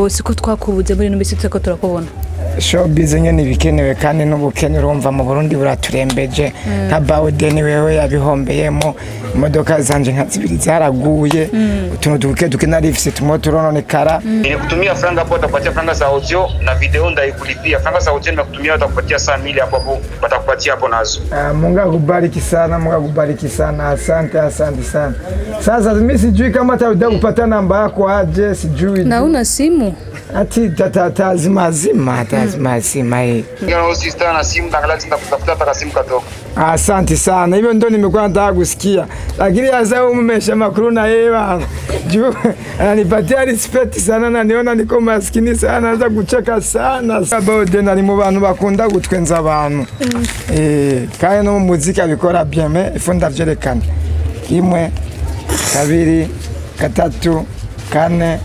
siko twakubuze muri ino minsi turiko turakubona showbiz nyene ibikenewe kandi n'ubukene urumva mu Burundi buraturembeje nka Bawden wewe yabihombeyemo imodoka zanje nka zibiri zaraguye utuntu duke duke narifise tumwe turononekara Nilikutumia franga hapo, watakupatia franga za audio na video ndaikulipia. Franga za audio nimekutumia, watakupatia saa mili hapo hapo, watakupatia hapo nazo. Ah, Mungu akubariki sana, Mungu akubariki sana. Asante, asante sana. Sasa mimi sijui kama tawida kupata namba yako aje, sijui. na una simu Ati tata zima zima, tazima zima hii. Ngana sister na simu tangalati nitakutafuta hata simu katoka. Asante sana, hivyo ndo nimekuwa nataka kusikia, lakini sasa umesha makuru na yeye bana juu ananipatia respect sana, na niona niko maskini sana, naanza kucheka sana. Bawden ari mu bantu bakunda gutwenza abantu eh, kandi no mu muziki abikora bien, mais ifu ndavyerekana imwe kabiri gatatu kane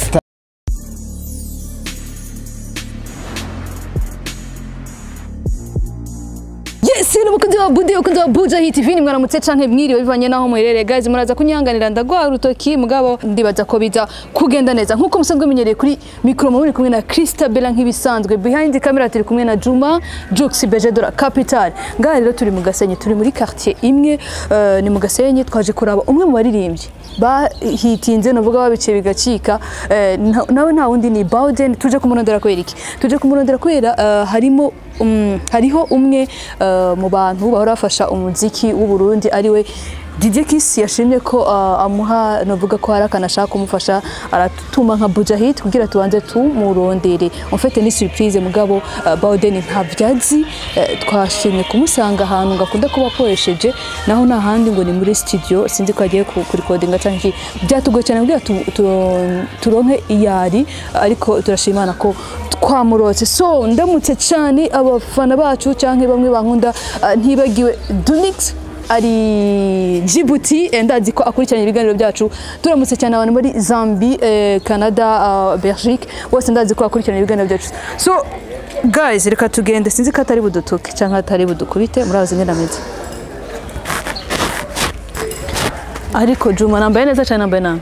yes ni umukunzi wa budi umukunzi wa buja hit tv ni mwaramutse canke mwiriwe bivanye naho muherereye guys muraza kunyanganira ndagwa urutoki mugabo ndibaza ko biza kugenda neza nkuko musanzwe mumenyereye kuri mikro muri kumwe na Christabella nk'ibisanzwe behind camera turi kumwe na Juma Jux Beje de la Capital ngaha rero turi mu Gasenyi turi muri quartier imwe eh, ni mu Gasenyi twaje kuraba umwe mu baririmbyi bahitinze novuga babiciye bigacika eh, na- nawe nta wundi ni Bawden tuje kumurondera kubera iki tuje kumurondera kubera eh, harimo um, hariho umwe eh, mu bantu bahora bafasha umuziki w'u Burundi ariwe DJ Kiss yashimye ko uh, amuha novuga ko hari akanashaka kumufasha aratuma nka Buja Hit kugira tubanze tumurondere en fait ni surprise mugabo uh, Bawden ntabyazi uh, twashimye kumusanga ahantu ngakunda kuba akoresheje naho nta handi ngo ni muri studio sinzi ko agiye ku- kurikodinga cyangwa iki byatugoye cyane kugira tu- tu- turonke iyari ariko turashimana ko twamurotse so ndamutse cyane abafana bacu cyangwa bamwe bankunda uh, ntibagiwe Dunix ari Djibouti eh, ndazi ko akurikiranye ibiganiro byacu turamutse cyane abantu muri Zambie eh, Canada uh, Belgique bose ndazi ko akurikiranye ibiganiro byacu so guys reka tugende sinzi ko atari budutuke cyangwa atari budukubite murazi ngenda meze ariko Juma nambaye neza cyane nambaye nabi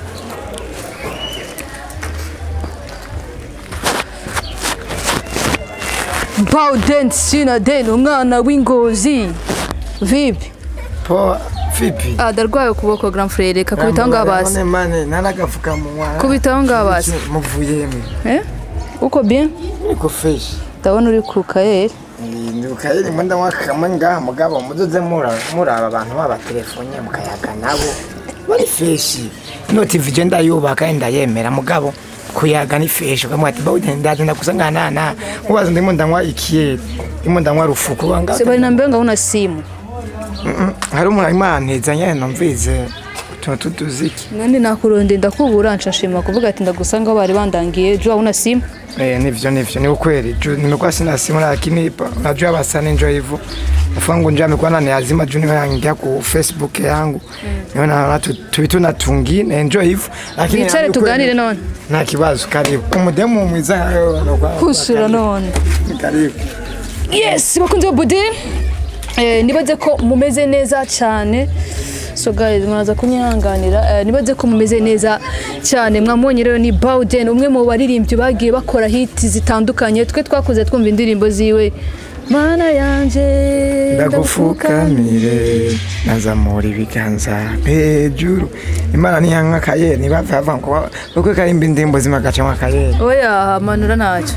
Bawden Sinaden umwana w'ingozi vipi po vipi Ah, ndarwaye ukuboko grand frere reka kubitaho ngaho basi None mane naragafukamunwa kubitaho ngaho basi muvuyemo eh uko bien niko fresh ndabona uri ku kayeri ndibuka yiri mwenda wakamwe ngaha mugabo muzoze mura- muraba abantu babatelefone mukayaga nabo bari feshi ino tv je ndayubaka ndayemera mugabo kuyaga ni feshi ukamwa ati bawude ndaje ndakusanganana mubaza ndimo ndanywa ikiyeri ndimo ndanywa rufuku banga se bari nambaye ngaho na simu hari umuntu arimo aranteza nyene numvize utuntu tutuziki nandi nakuronde ndakubura nshashima kuvuga ati ndagusanga aho bari bandangiye jua una simu Eh, nivyo nivyo ni ukweli juu nimekuwa sina simu lakini pa- unajua basani njo hivyo afangu njo amekuwa naniazima juu nimeangia ku facebook yangu niona naona tu- tubitu natungine njo hivyo lakini Bicare ni ukweli, tuganire none. nta kibazo karibu umudemu mwiza kusura none karibu yes bakunze ba budi eh, nibaze ko mumeze neza cyane so guys muraza kunyihanganira eh, nibaze ko mumeze neza cyane mwamubonye rero ni Bawden umwe mu baririmbyi bagiye bakora hiti zitandukanye twe twakuze twumva indirimbo ziwe mana yanje ndagufukamire nazamura ibiganza hejuru imana niyanka akayeri ntibave hava ngo kuko karimba indirimbo zimagacamo akayeri oya manura ntacyo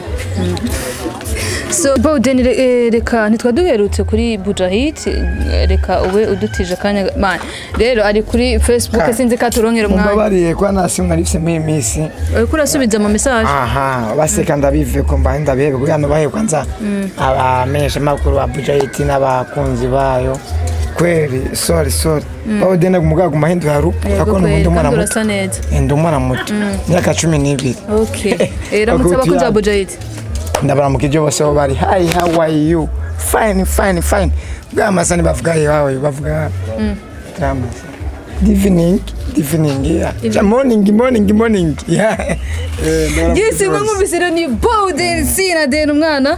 so Bawden re- eh, reka ntitwaduherutse kuri Bujahit eh, reka ube udutije akanya man rero ari kuri Facebook Ah. sinzi ko aturonkera umwanya mumbabariye kuba nta simu narifise muri iyi minsi uriko urasubiza ama message aha baseka ndabive ko mbaye ndabihebe kugira ngo bahe kwanza abamenyesha makuru ba Bujahiti n'abakunzi bayo kweli sorry sorry bawo dena kumuga ku mahindu ya rupu Yego ako kweli, ndi umwana kandi muto urasa neza ndi umwana muto myaka cumi n'ibiri okay eh, ramutse Bakuti abakunzi ba ya- Bujahit ndabaramukije bose aho bari hi how are you fine fine fine bwa masani bavuga yawe bavuga tramasa evening evening yeah Ja, morning morning morning yeah Eh, ndabaramukije Yes, mwe bose. mwumvise rero ni Bawden Sinaden umwana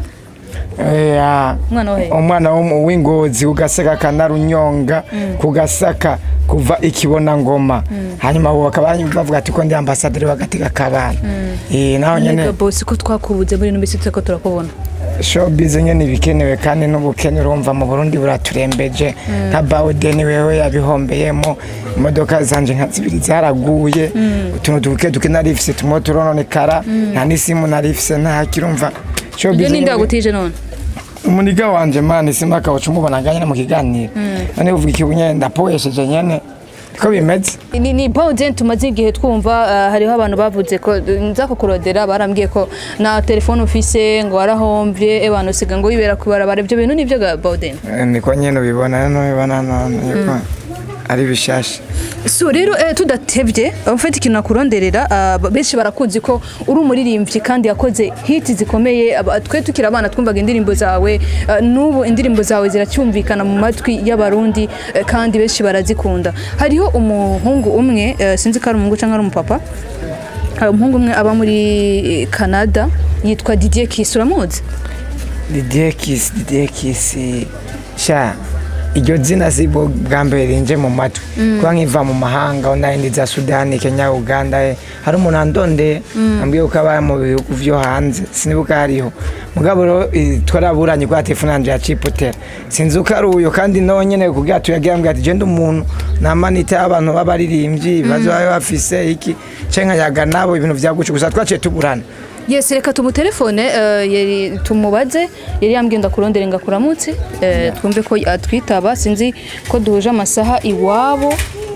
Yeah. umwana wa he umwana wo- w'ingozi kugasaka kanarunyonga kugasaka kuva ikibona ngoma hanyuma ubu bakaba bavuga ati ko ndi ambasaderi w'agateka k'abana Eh, naho nyene Nega bosi ko twakubuze muri ino minsi turiko turakubona showbiz nyene ibikenewe kandi n'ubukene urumva mu Burundi buraturembeje nka Bawden wewe yabihombeyemo imodoka zanje nka zibiri zaraguye utuntu duke duke narifise tumwe turononekara nta n'isimu narifise nta kirumva showbiz ibyo ninde nyene- wagutije none umuniga wanje mani simba kawacu mubona nganye mu kiganiro none uvuga ikibu nyene ndapoyesheje nyene ko bimeze ni ni Bawden tumaze igihe twumva uh, hariho abantu bavuze ko nza kukurodera barambwiye ko na telefone ufise ngo warahomvye abantu usiga ngo wibera kubarabara ibyo bintu nivyo ga Bawden Eh, niko nyene ubibona no ubibona none yuko ari bishasha so rero eh, tudatevye ufite ikintu nakuronderera uh, benshi barakuzi ko uri umuririmbyi kandi yakoze hit zikomeye aba- twe tukiri abana twumvaga indirimbo zawe uh, n'ubu indirimbo zawe ziracyumvikana mu matwi y'abarundi eh, kandi benshi barazikunda hariho umuhungu umwe eh, sinzi ko ari umuhungu cyangwa ari umupapa hari umuhungu umwe aba muri eh, Canada yitwa Didier Kiss uramuzi Didier Kiss Didier Kiss sha iryo zina si bwo bwa mbere rinje mu matwi kuba nkiva mu mahanga aho nari ndi za Sudani Kenya Uganda eh, hari umuntu andonde ambwiye ko aba mu bihugu vyo hanze sinibuka hariho mugabo rero eh, twaraburanye kwa telefone yanje ya Chipotera sinzi uko ari uyo kandi nawe nyene kugira tuyagira mbwira ati je ndi umuntu namanita abantu b'abaririmbyi bazoba bafise iki cenka yaga nabo ibintu vyagucu gusa twaciye tuburana Yes, reka tumutelefone uh, yari tumubaze yari yambwiye ndakurondere ngakuramutse uh, twumve ko atwitaba sinzi ko duhuje amasaha iwabo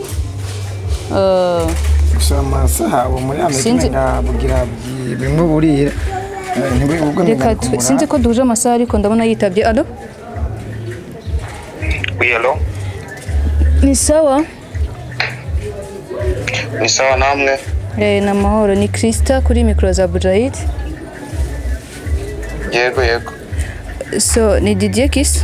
uh, gusa amasaha ubu muri amerika Sinzi- umenga bugira bwi- bimwe burira Eh, ntiburi- ubwo reka ngenda tu- kumura. sinzi ko duhuje amasaha ariko ndabona yitabye alo Oui, hello. ni sawa Ni sawa namwe. eh, na mahoro ni Krista kuri mikro za Bujahid Yego yego. so ni Didier Kiss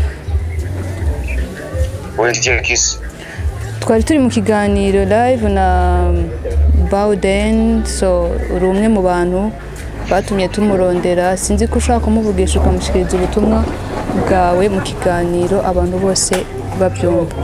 Wewe ndiye Kiss. twari turi mu kiganiro live na Bawden so uri umwe mu bantu batumye tumurondera sinzi ko ushaka kumuvugisha ukamushyikiriza ubutumwa bwawe mu kiganiro abantu bose babyumva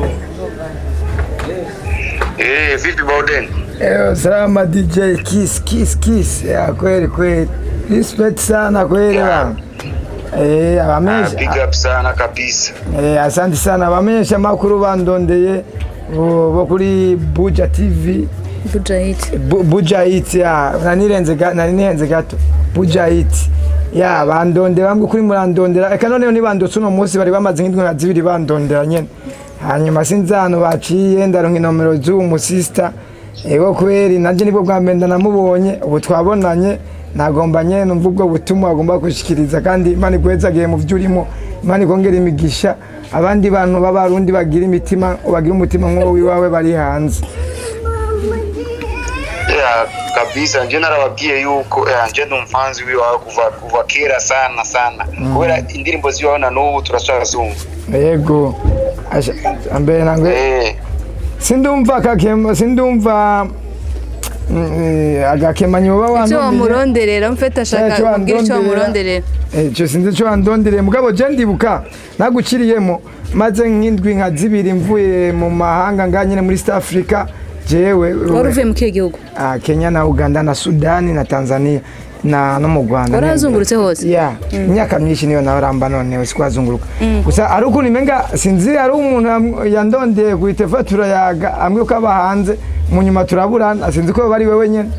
Eh, vipi Bawden? Eh, salama DJ Kiss Kiss Kiss ya kweli kweli respect sana kweli bana eh Ah, abamenyesha big up sana kabisa. eh asante sana abamenyesha makuru bandondeye bo bo kuri Buja TV Bujahid Bu- Buja Hit ya nanirenze ga- nari nihenze gato Buja Hit ya bandondera bamwe kuri murandondera eka noneho nibandotse uno munsi bari bamaze nk'indwi nka zibiri bandondera nyene hanyuma sinzi ahantu baciye ndaronka inomero z'uwo musista ego kweri nanje nibwo bwa mbere ndanamubonye ubu twabonanye nagomba nyene numva ubwo butumwa agomba gushikiriza kandi imana iguhezagiye mu vyo urimo imana ikongera imigisha abandi bantu b'abarundi bagira imitima bagira umutima nk'uwo wiwawe bari hanze Ya kabisa nje narababwiye yuko ya nje ndi umfanzi wiwawe kuva kuva kera sana sana. Kubera indirimbo ziwawe na n'ubu turashazumva. yego Asha- mbere nangwe Eh, sindumva akakema sindumva mm, eh, agakemanyi uba icyo wantumbiye wamuronderera mfite ashaka icyo kubwira icyo wandonderera. wamuronderera Eh, ico sinzi ico wandondereye mugabo je ndibuka naguciriyemo maze nk'indwi nka zibiri mvuye mu mahanga nga nyene muri East Africa jewe wari uvuye mu kihe gihugu ah, Kenya na Uganda na Sudani na Tanzania na no mu Rwanda warazungurutse hose ya imyaka myinshi niyo nawe ramba none sikwazunguruka gusa ari ukuntu imenga sinzi ari umuntu yam- yandondeye ku itefa turayaga amwe ko aba hanze mu nyuma turaburana sinzi ko bari wewe nyene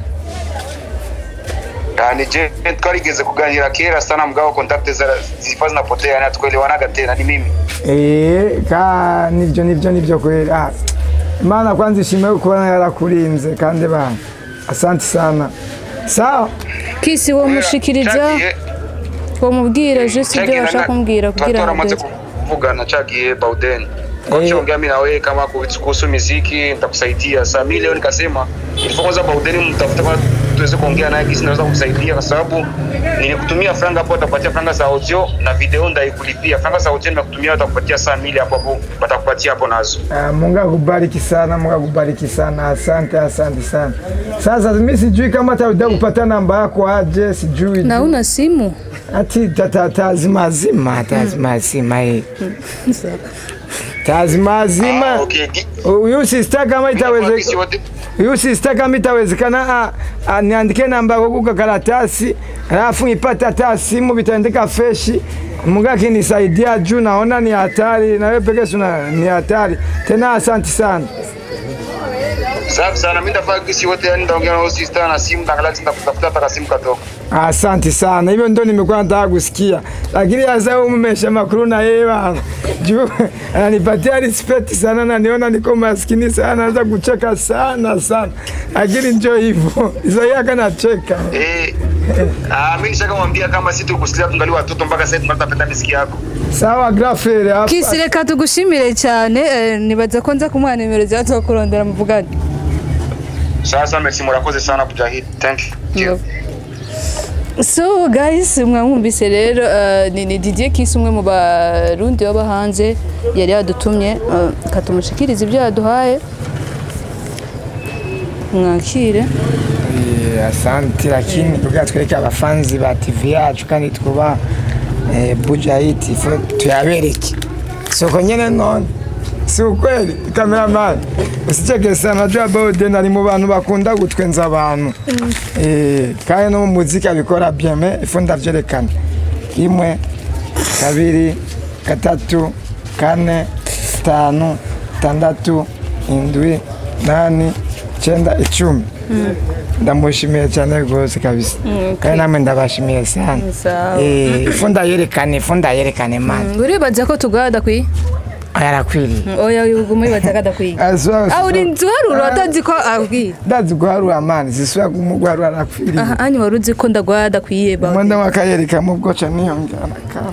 yani je twarigeze kuganira kera sana mgao kontakte za zilikuwa zinapotea na tukuelewanaga tena ni mimi. Eh, ka nivyo nivyo nivyo kweli ah, Imana kwanza ishimwe kubona yarakurinze kandi bana asante sana sawa kisi wo mushikiriza Cagiye- wo mubwira juste ibyo cagiye bashaka na- kumbwira kugira ngo twaramaze ageze. kuvugana chagie Bauden kwa Eh. kiongea mimi na wewe kama kuhusu kuhusu muziki nitakusaidia. Saa mimi leo nikasema ilifaa kwanza Bauden mtafuta kwa tuweze kuongea naye kisi naweza kumsaidia kwa sababu nilikutumia franga hapo, atakupatia franga za audio na video ndaikulipia. Franga za audio nimekutumia, watakupatia saa mili hapo hapo, watakupatia hapo nazo. Ah, Mungu akubariki sana, Mungu akubariki sana. Asante, asante sana. Sasa mimi sijui kama tawida kupata namba yako aje, sijui. na una simu Ati tata tazima zima tazima zima hii. kazi mazima Ah, okay. Gi- huyu sister kama Mimi nakuwa itawezekana kisi wote- huyu sister kama itawezekana a- a- niandike namba yako kuka karatasi alafu nipate hata simu vitaandika feshi Mungu akinisaidia juu naona ni hatari na wewe pekee suna ni hatari tena asante sana Safi sana, mimi ndafaa kisi wote, yani ndaongea na huyo sister na simu, naangalia nitakutafuta hata simu katoka. Asante sana, hivyo ndo nimekuwa nataka kusikia, lakini sasa huyu mmesha makuru na yeye bana juu ananipatia respect sana, na niona niko maskini sana, naanza kucheka sana sana, lakini njo hivyo Isaya kanacheka. Eh, ah, mimi nishakamwambia kama sisi tukusikia tungali watoto mpaka sasa tunatapenda miziki yako. Sawa grafere hapa. kisi reka tugushimire cyane eh, nibaza ko nza kumuha nimero zawe tukurondera muvugane Sasa merci, murakoze sana kujahidi. Thank you. so guys mwamwumvise rero eh, ni ni Didier Kisi umwe mu barundi baba hanze yari yadutumye eh, katumushikiriza ibyo yaduhaye mwakire Eh, Asante, lakini kugira twereke abafanzi ba TV yacu kandi twubaha eh, Bujahit ifo tuyabereke soko nyene none si ukweli cameraman usicheke sana jua Bawden ari mu bantu bakunda gutwenza abantu eh kandi no mu muziki abikora bien mais ifo ndavyerekana imwe kabiri gatatu kane tanu tandatu indwi nani cyenda icumi ndamushimiye cyane rwose kabisa kandi namwe ndabashimiye sana Sawa. Eh, ifu ndayerekane ifu ndayerekane mani uribaza ko tugaha adakwiye yarakwiriye oya uguma wibaza ko adakwiye aho uri nzi uharura atazi ko abwiye ndazi guharura mani zisubira kumuguharura arakwiriye aha anyu wari uzi ko ndaguha adakwiye ba umwenda w'akayereka mu bwoca niyongera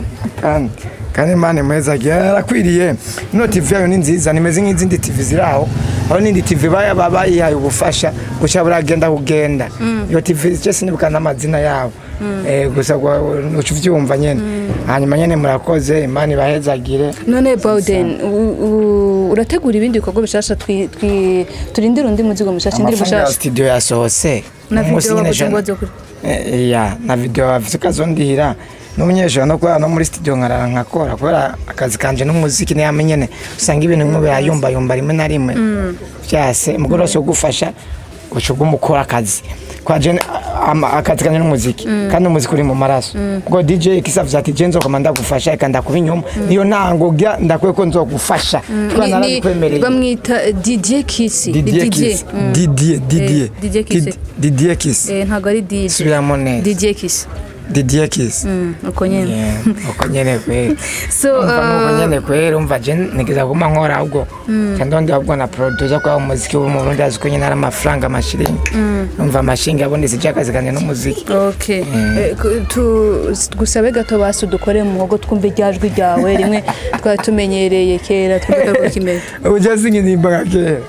kandi kandi mani meza yarakwiriye ino tv yayo ni nziza nimeze nk'izindi tv ziri aho aho n'indi tv baya baba bayihaye ubufasha gusa buragenda kugenda iyo tv cyo sinibuka n'amazina yabo Eh, gusa gwa- uca uvyumva nyene hanyuma nyene murakoze imana ibahezagire none Bawden u- u- urategura ibindi bikorwa bishasha twi- twi- turindire undi muzigo mushasha indirimbo amafaranga ya shasha studio yasohotse na Umunsi video nyene wakoze jana- ngo waze kuri Eh, ya na video bafite ukazondihira n'umunyeshuri no kubera no muri studio nkarara nkakora kubera akazi kanje n'umuziki niyame nyene usanga ibintu bimwe birayumbayumba rimwe na rimwe byase mugore wose ugufasha uca ugumukora akazi kwa jene ama- akazi kanje n'umuziki kandi umuziki uri mu maraso ubwo DJ kisavye ati je nzokoma ndagufasha eka ndakuba inyuma niyo ntangoga ndakwiye ko nzogufasha kuba Ni- ni- narakwemereye bamwita eh, Didier Kisi Ni Didier Didier. Kiss Mm. Didier Didier Eh, Didier Kiss. Did- Didier Kiss Eh, ntabwo ari DJ subiramo neza Didier Kisi Didier Kiss Mm, uko nyene Yeah, uko nyene kweli so umva nuko uh, nyene kweli umva je nigeza kuma nkora ahubwo kandi ahubwo na producer kwa umuziki wo mu Burundi azi ko nyene ari amafaranga amashiringi umva amashinga abonetse cyakazi kanje n'umuziki okay Eh, ku- tu- gusabe gato basi dukore mu muhogo twumve iryajwi ryawe rimwe twari tumenyereye kera twumve ko kimeze uje singirimba nka kera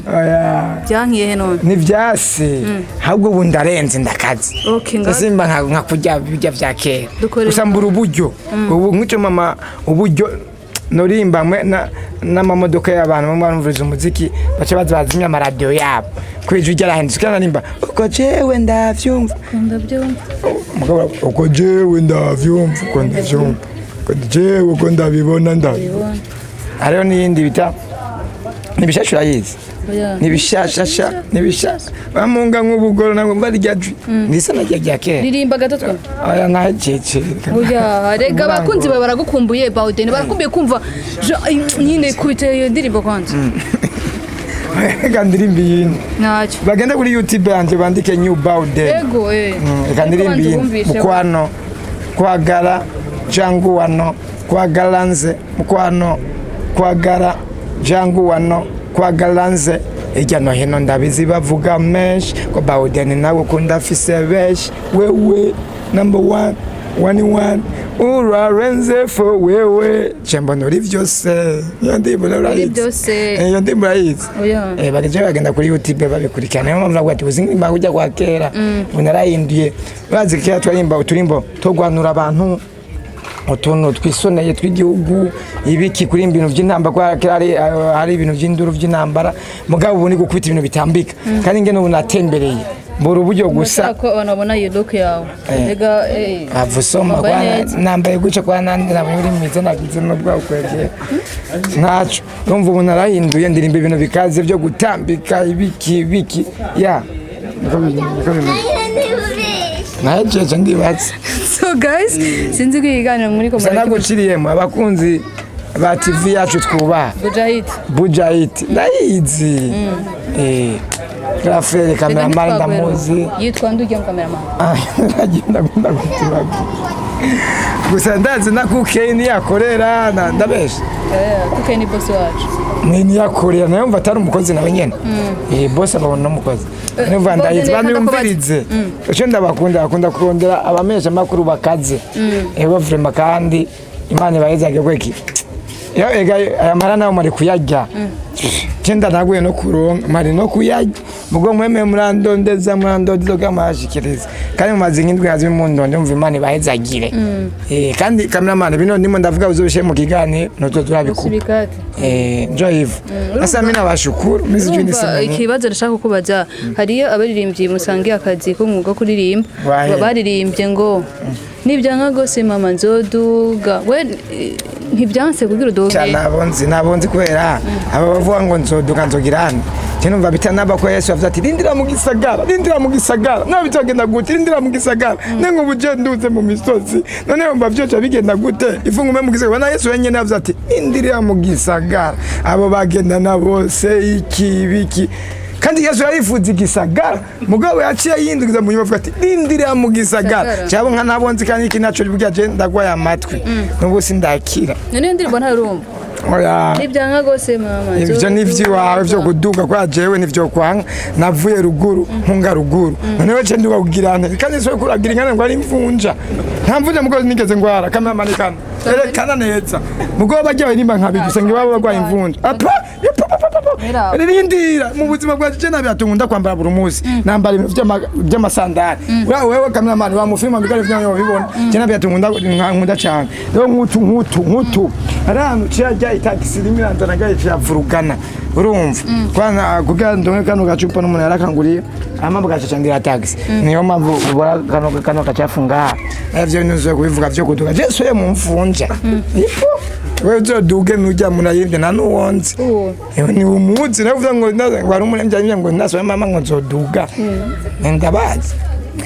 oya byankiye he none ni vyasi ahubwo ubu ndarenze ndakazi okay nga simba nka nka kurya birya vya kera Dukore- gusa mbura uburyo ubu nk'icyo mama uburyo norimba mwe na- n'amamodoka y'abantu bamwe barumviriza umuziki baca baza bazimya amaradiyo yabo ko ijwi ryarahindutse kandi narimba uko jewe ndavyumva ndabyumva mugabo uko jewe ndavyumva uko ndavyumva uko jewe uko ndabibona ndabibona hariho n'iyindi bita nibishasha urayizi oya nibishashasha nibishasha bamunga nk'ubugoro nabwo barya jwi ndisa na rya rya kera ririmba gato twumve aya nahecece oya rega abakunzi bawe baragukumbuye Bawden barakumbuye kumva jo- nyine kubita iyo ndirimbo kwanza reka ndirimba iyindi ntacyo bagende kuri youtube yanjye bandike new bawden ego eh reka ndirimba iyindi mukwano kwagara jangu wano kwagara nze mukwano kwagara jangu wano kwagara nze hirya no hino ndabizi bavuga menshi ko bawden nawe ukunda afise benshi wewe number one wani wani urarenze fo wewe cembona uri vyose iyo ndirimbo urayizi byose iyo ndirimbo urayizi oya Eh, bageze bagenda kuri youtube babikurikirana niyo mpamvu navuga ati uzi nk'imba ujya kwa kera ubu narahinduye bazi kera twarimba uturimbo two guhanura abantu utuntu twisoneye tw'igihugu ibiki kuri ibintu by'intambara kubera kera hari, hari ibintu by'induru by'intambara mugabo ubu ni gukubita ibintu bitambika kandi nge n'ubu natembereye mbura uburyo gusa Ndashaka ko abantu babona iyo look yawe Eh. ega eh, avusoma wambaye kwa neza. nambaye gutyo kwa nandi nabonye uri mwiza nagize n'ubwo kwegera ntaco urumva ubu narahinduye ndirimba ibintu bikaze byo gutambika ibiki ibiki ya niko bimeze niko bimeze nahejeje ndibatse so guys sinzi ko ikiganiro muri ko gusa naguciriyemo abakunzi ba tv yacu twubaha Bujahid bujayiti ndayizi eh grafere kameramani ndamuzi yitwa ndujya mu cameraman agenda akunda kuturaga gusa ndazi na kuke niyakorera na- ndabesha eh kuko ni boss wacu ni niyakorera nayo mva atari umukozi nawe nyene eh bose ababona n'umukozi numva boss ndayizi reka banyumvirize icyo ndabakunda bakunda kurondera abamesha makuru bakaze ego vrema kandi imana ibahezage kweki iyo ega aya mara nayo mari kuyarya cyenda naguye no kuronka mari no kuyarya mugo mweme murandondeza murandondeza kamashikiriza kandi mumaze nk'indwi hazi mundonde mumva imana ibahezagire eh kandi cameraman bino ndimo ndavuga uzobishe mu kiganiro nuzo turabikuba subikati Eh, njo hivyo sasa mimi nawashukuru mimi sijui urumva niseme nini. ikibazo ndashaka kukubaza hariyo abaririmbyi musangiye akazi k'umwuga wo kuririmba Wahe. Ba- baririmbye ngo nibyanka gose mama nzoduga we eh, ntibyanse kugira uduge Cha nabonzi nabonzi kubera aba bavuga ngo nzoduka nzogirana numva bitanaba ko Yesu avuze ati rindira mu gisagara rindira mu gisagara nawe bitagenda gute rindira mu gisagara nengo buje nduze mu misozi none yumva byoca bigenda gute ifungume mu gisagara na Yesu wenyene avuze ati rindira mu gisagara abo bagenda na bose iki biki kandi Yesu yarifuza igisagara mugabo yaciye yindukiza mu nyuma avuga ati rindira mu gisagara Gisagara. cyabo nka nabonzi kandi iki naco burya je ndagwaye amatwi n'ubu sindakira none iyo ndirimbo ntarumva oya nibyanka gose mama ibyo ni iby'iwawe byo kuduga kwa jewe nivyo kwanga navuye ruguru nkunga ruguru noneho ce nduga kugira nte kandi so kuragira ingane ngo ari imvunja nta mvunja mugozi nigeze ngwara kamera kana erekana neza mugo bajya barimba nkabi gusa ngo baba barwaye imvunja apa Era. rindira mu buzima bwacu je nabyatungunda kwambara buri munsi nambara ibintu vy'ama- vy'amasandari ura wewe cameraman wa mufilma bigare vyanyo bibona je nabyatungunda nkunda cyane rero nkutu nkutu nkutu arantu cyajya itakisi rimwe iranzana gaye cyavurugana urumva kwana kugira ndonke kano gacupa n'umuntu yarakanguriye amambo gacacandira taxi niyo mpamvu ubona kano kano gacafunga navyo nizo kubivuga vyo kuduga je soye mu mfunja ipo wewe uzoduge nujya munayibye na nuwonzi Uwo. Ewe ni umuzi navuga ngo ndaza ngo ari umuremyi anyira ngo ndasoye mama ngo nzoduga ndabazi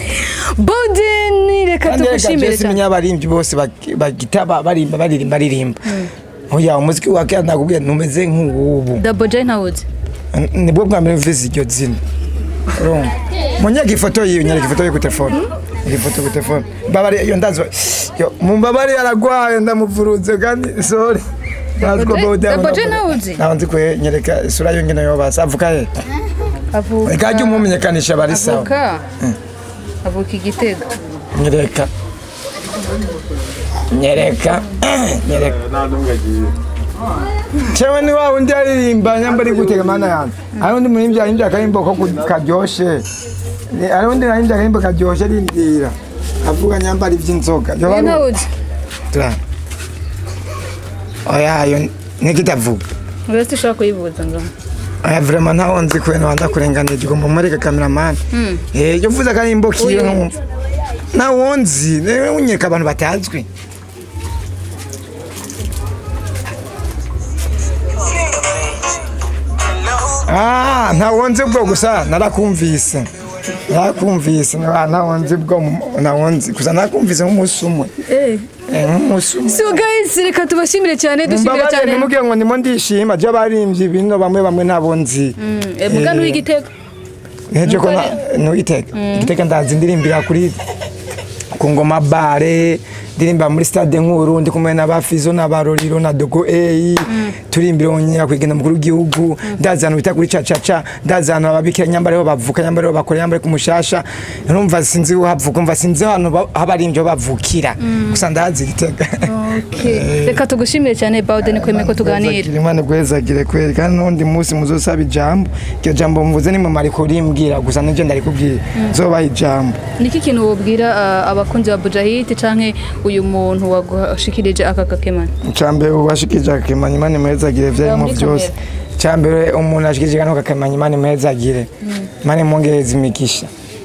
bodeni reka kandi reka tugushimire Jesse cyane menya abaririmbyi bose bak- bagita ba- barimba baririmba baririmba oya umuziki wa kera ndakubwira ntumeze nk'uwubu double j ntawuzi nibwo bwa mbere mvise iryo zina urumva munyega ifoto yiyo nyereka ifoto yo ku telefone ifoto ku telefone mbabare iyo ndazo yo mumbabare yaragwaye ndamuvuruze kandi sorry Naziko Double J- bawude Double J abona- ntawuzi? naho nzi ko nyereka isura yo ngene yobasa avuka he avuka reka jya umumenyekanisha bari sawa avuka avuka igitego nyereka nyereka nyereka cewe ni wa wundi aririmba nyamba ari gutega mana yanjye hari undi murimbyi arimbye akarimbo ko ku- karyoshe Ni- hari undi arimbye akarimbo karyoshe arindira avuga nyamba ari iby'inzoga Yoba we ari- ntawuzi Tura. oya yo nikitavuga wese ushobora kuyivuza ngo aya vrema ntaho nzi kubera wanda kurenganira igomba mureka kameramani eh yo vuza akarimbo kiyo Uyu. nkumva ntawo nzi niwe unyereka abantu batazwi Ah, ntawo nzi bwo gusa narakumvise narakumvise nta- ntawo nzi bwo mu- ntawo nzi gusa narakumvise nk'umunsi umwe eh Eh, nk'umunsi umwe so guys reka tubashimire cyane dushimire mbabaye cyane ntimubwire ngo ndimo ndishima jya baririmbyi bino bamwe bamwe nabo nzi Eh, muga n'uw'igitego nteje ko ntugiteka igiteka ndazi ndirimbira kuri ku ngoma bare ndirimba muri stade nkuru ndi kumwe n'abafizo n'abaroriro na dogo eyi turimbira onyera kwigenda mukuru w'igihugu ndazi ahantu bita kuri cacaca ndazi ahantu ababikira nyambare ho bavuka nyambare ho bakora nyambare ku mushasha urumva sinzi ho havuka umva sinzi ahantu ba- aho abaririmbyi ho bavukira gusa ndazi igitega Okay. reka tugushimire cyane bawudeni kwemeye ko tuganira imana gwezagire kweli kandi n'undi munsi muzosaba ijambo iryo jambo mvuze ni mumara kurimbwira gusa nibyo ndarikubwira zobaha ijambo niki kintu wobwira uh, abakunzi ba bujahidi canke uyu muntu wagushikirije aka kakemana icambere washikije akemanya imana imwezagire vyarimo muri vyose icambere umuntu ashikije kano kakemanya imana imwezagire imana imwongereza imigisha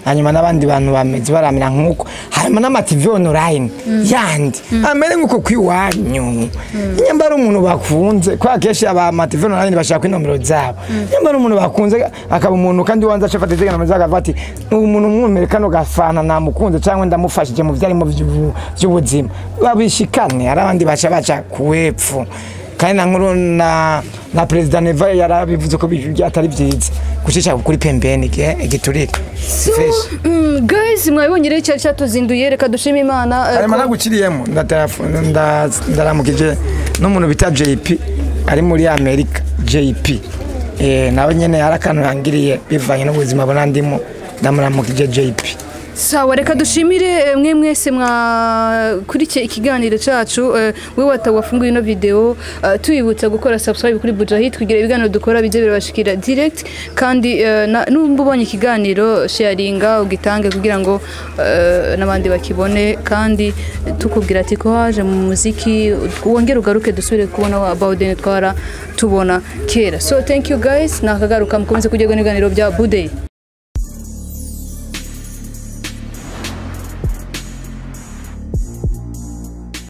hanyuma n'abandi bantu bameze baramera nk'uko hanyuma n'amativi online yandi amere nk'uko kw'iwanyu nyamba ari umuntu bakunze kubera kenshi aba amativi online bashaka inomero zabo nyamba ari umuntu bakunze akaba umuntu kandi wanze aca afata itegeko amaze akavuga ati ubu muntu mwumere kano gafana namukunze cyangwa ndamufashije mu byarimo by'ubu- by'ubuzima babishikane hari abandi baca baca kuwepfu kandi na nkuru na na perezida neva yarabivuze ko bi- atari byiza gucisha kuri pembeni igihe igiturire fresh Mm, guys mwabibonye rero icyari cyatuzinduye reka dushime imana eh, hanyuma ko- naguciriyemo ndatelefone nda- ndaramukije n'umuntu bita JP ari muri Amerika JP eh nawe nyene hari akantu yangiriye bivanye n'ubuzima buna ndimo ndamuramukije JP sawa reka dushimire eh, mwe mwese mwakurikiye ikiganiro cyacu eh, we wata wafunguye ino video eh, tuyibutsa gukora subscribe kuri Bujahid kugira ibiganiro dukora bijye birabashikira direct kandi eh, na- numva ubonye ikiganiro sharinga ugitange kugira ngo eh, n'abandi bakibone kandi tukubwira ati ko haje mu muziki wongere ugaruke dusubire kubona wa Bauden twara tubona kera so thank you guys nakagaruka mukomeze kujya ibiganiro bya Budey